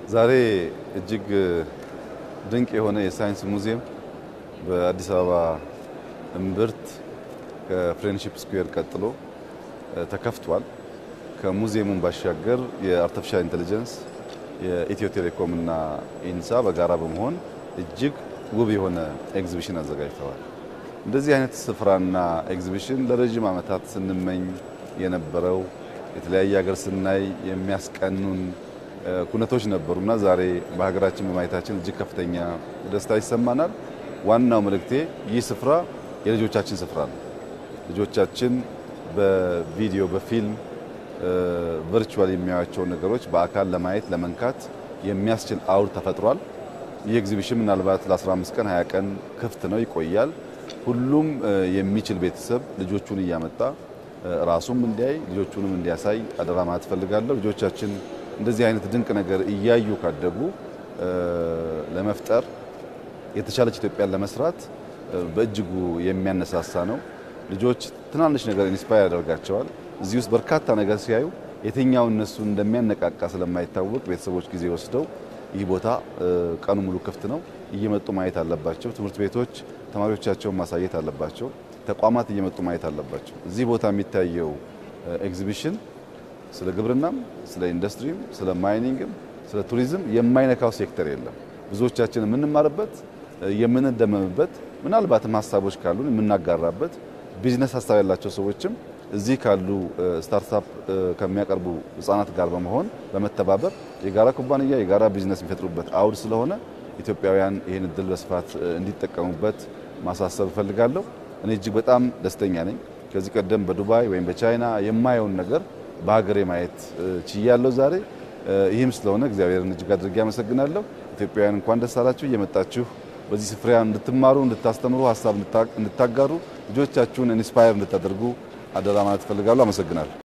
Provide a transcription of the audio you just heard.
ዛሬ እጅግ ድንቅ የሆነ የሳይንስ ሙዚየም በአዲስ አበባ እምብርት ከፍሬንድሺፕ ስኩዌር ቀጥሎ ተከፍቷል። ከሙዚየሙን ባሻገር የአርቲፊሻል ኢንቴሊጀንስ የኢትዮ ቴሌኮም እና ኢንሳ በጋራ በመሆን እጅግ ውብ የሆነ ኤግዚቢሽን አዘጋጅተዋል። እንደዚህ አይነት ስፍራና ኤግዚቢሽን ለረዥም ዓመታት ስንመኝ የነበረው የተለያየ ሀገር ስናይ የሚያስቀኑን ኩነቶች ነበሩና ዛሬ በሀገራችን በማየታችን እጅግ ከፍተኛ ደስታ ይሰማናል። ዋናው መልእክቴ ይህ ስፍራ የልጆቻችን ስፍራ ነው። ልጆቻችን በቪዲዮ በፊልም ቨርቹዋል የሚያዩቸውን ነገሮች በአካል ለማየት ለመንካት የሚያስችል አውድ ተፈጥሯል። ይህ ኤግዚቢሽን ምናልባት ለ15 ቀን 20 ቀን ክፍት ነው ይቆያል። ሁሉም የሚችል ቤተሰብ ልጆቹን እያመጣ ራሱም እንዲያይ ልጆቹንም እንዲያሳይ አደራ ማለት እፈልጋለሁ። ልጆቻችን እንደዚህ አይነት ድንቅ ነገር እያዩ ካደጉ ለመፍጠር የተሻለች ኢትዮጵያን ለመስራት በእጅጉ የሚያነሳሳ ነው። ልጆች ትናንሽ ነገር ኢንስፓየር ያደርጋቸዋል። እዚህ ውስጥ በርካታ ነገር ሲያዩ የትኛው እነሱ እንደሚያነቃቃ ስለማይታወቅ ቤተሰቦች ጊዜ ወስደው ይህ ቦታ ቀኑ ሙሉ ክፍት ነው፣ እየመጡ ማየት አለባቸው። ትምህርት ቤቶች ተማሪዎቻቸውን ማሳየት አለባቸው። ተቋማት እየመጡ ማየት አለባቸው። እዚህ ቦታ የሚታየው ኤግዚቢሽን ስለ ግብርናም፣ ስለ ኢንዱስትሪም፣ ስለ ማይኒንግም፣ ስለ ቱሪዝም የማይነካው ሴክተር የለም። ብዙዎቻችን የምንማርበት የምንደመምበት፣ ምናልባትም ሀሳቦች ካሉን የምናጋራበት ቢዝነስ ሀሳብ ያላቸው ሰዎችም እዚህ ካሉ ስታርታፕ ከሚያቀርቡ ህጻናት ጋር በመሆን በመተባበር የጋራ ኩባንያ የጋራ ቢዝነስ የሚፈጥሩበት አውድ ስለሆነ ኢትዮጵያውያን ይህን እድል በስፋት እንዲጠቀሙበት ማሳሰብ እፈልጋለሁ። እኔ እጅግ በጣም ደስተኛ ነኝ። ከዚህ ቀደም በዱባይ ወይም በቻይና የማየውን ነገር በሀገሬ ማየት ችያለሁ ዛሬ። ይህም ስለሆነ እግዚአብሔርን እጅግ አድርጌ አመሰግናለሁ። ኢትዮጵያውያን እንኳን ደስ አላችሁ። እየመጣችሁ በዚህ ስፍራ እንድትማሩ፣ እንድታስተምሩ፣ ሀሳብ እንድታጋሩ፣ ልጆቻችሁን ኢንስፓየር እንድታደርጉ አደራ ማለት እፈልጋለሁ። አመሰግናለሁ።